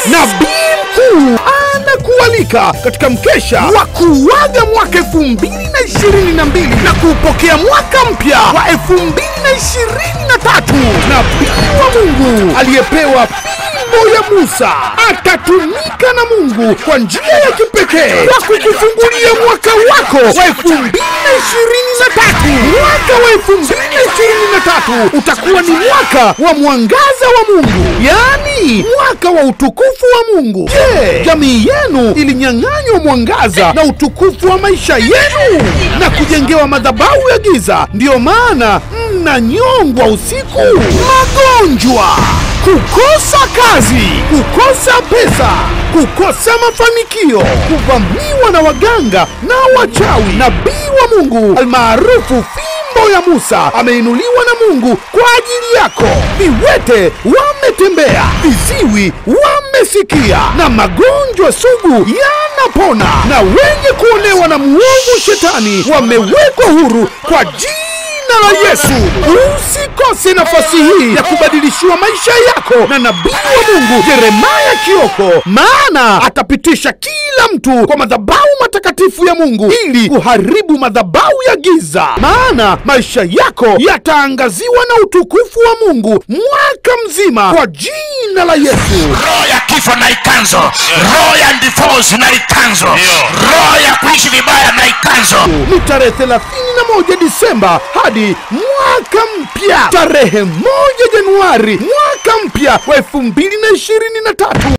nabii mkuu anakualika katika mkesha wa kuaga mwaka elfu mbili na ishirini na mbili na kuupokea mwaka mpya wa elfu mbili na ishirini na tatu nabii wa mungu aliyepewa fimbo ya musa atatumika na mungu kwa njia ya kipekee kwa kukufungulia mwaka wako wa elfu mbili na ishirini na tatu mwaka wa elfu mbili na ishirini na tatu utakuwa ni mwaka wa mwangaza wa mungu yaani mwaka wa utukufu wa mungu je jamii yenu ilinyang'anywa mwangaza na utukufu wa maisha yenu na kujengewa madhabahu ya giza ndiyo maana mnanyongwa usiku magonjwa kukosa kazi kukosa pesa kukosa mafanikio kuvamiwa na waganga na wachawi nabii wa mungu almaarufu fimbo ya musa ameinuliwa na mungu kwa ajili yako viwete wametembea viziwi wamesikia na magonjwa sugu yanapona na wenye kuonewa na mwovu shetani wamewekwa huru kwa jina la Yesu. Usikose nafasi hii ya kubadilishiwa maisha yako na nabii wa Mungu Yeremaya Kioko, maana atapitisha kila mtu kwa madhabahu matakatifu ya Mungu ili kuharibu madhabahu ya giza, maana maisha yako yataangaziwa na utukufu wa Mungu mwaka mzima kwa jina la Yesu. roho ya kifo na ikanzo roho ya divorce na ikanzo roho ya kuishi vibaya na ikanzo ni tarehe 31 Disemba hadi mwaka mpya tarehe moja Januari mwaka mpya wa 2023.